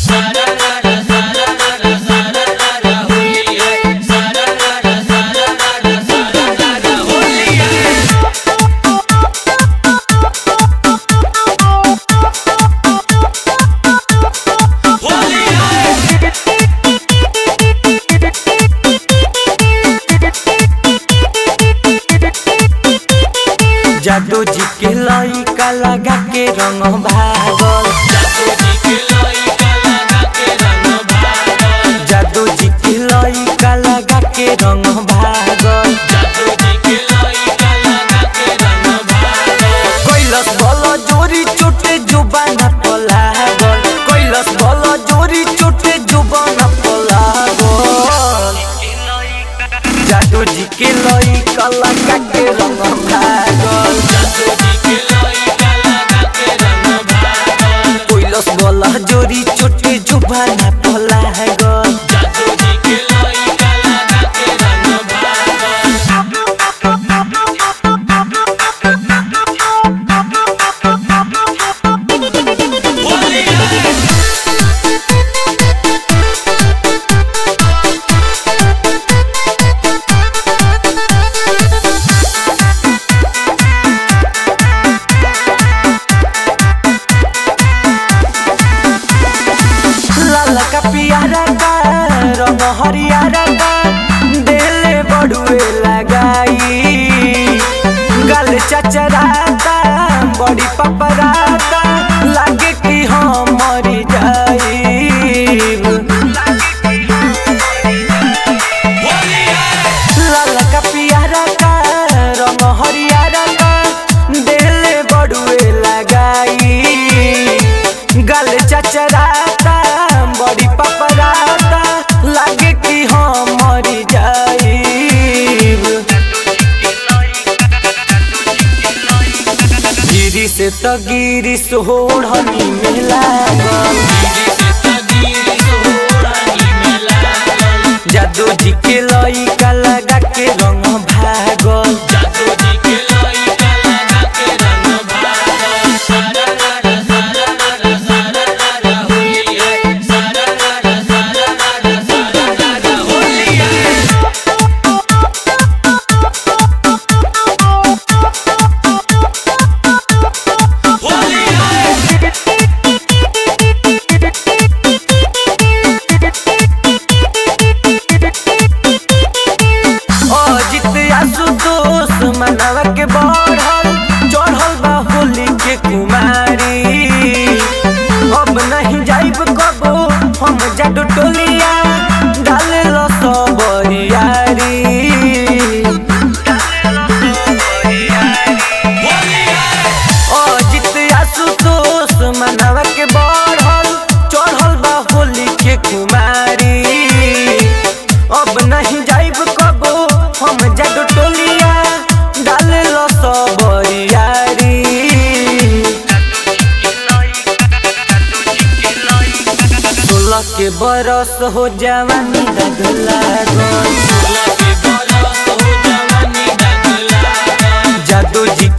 जादू जी के लइका लगा के रंग भागल जादू जी के लइका लगा के रंग भागल कैलस बल जोरी चोटे जुबाना पलागल कैलस बल जोरी चोटे जुबाना पलागल जादू जी के लइका लगा के रंग भागल कैलस बल जोरी चोटे जुबाना पलागल लाल का पियारा का रंग हरियारा का देले बड़ुए लगाई गल चचराता बड़ी पपराता लागे कि हम मरी जाई लाल का पियारा का रंग हरियारा का देले बड़ुए लगाई गल चचराता बड़ी पपराता लागे कि हम मरी जाईब गिरी से तो गिरी सोहनी में लागल जादू जी के लइका लगा के रंग भागल अजित आशुतोष मनवा के बढ़ल चढ़ल बा होली के कुमारी अब नहीं जाइब कबो हम जाडू टोलिया डाल लो सबरियारी अजित आशुतोष मनवा के बढ़ल चढ़ल बा होली के कुमारी अब नहीं जाइब कबो हम जाडू टोलिया डाल लो सबरियारी सोलह के बरस हो जवानी दगला जादू जी